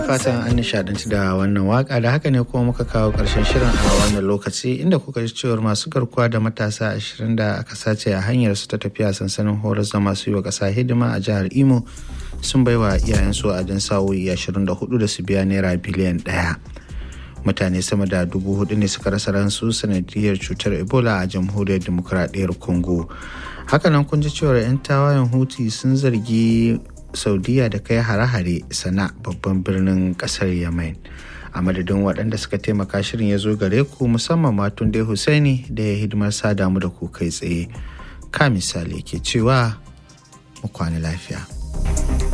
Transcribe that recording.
fatan an nishadanci da wannan waka da haka ne kuma muka kawo ƙarshen shirin a wannan lokaci inda kuka ji cewar masu garkuwa da matasa ashirin da aka sace a hanyar su ta tafiya sansanin horar da masu yi wa ƙasa hidima a jihar Imo sun baiwa iyayensu a dan sa'o'i ashirin da hudu da su biya naira biliyan ɗaya. Mutane sama da dubu hudu ne suka rasa ransu sanadiyar cutar Ebola a jamhuriyar demokuraɗiyyar Congo. Hakanan kun ji cewar 'yan tawayen Huti sun zargi saudiya da kai hare-hare sana babban birnin kasar yemen a madadin waɗanda suka taimaka shirin ya zo gare ku musamman matun dai husaini da ya hidimar sa damu da ku kai tsaye ka misali ke cewa mu kwana lafiya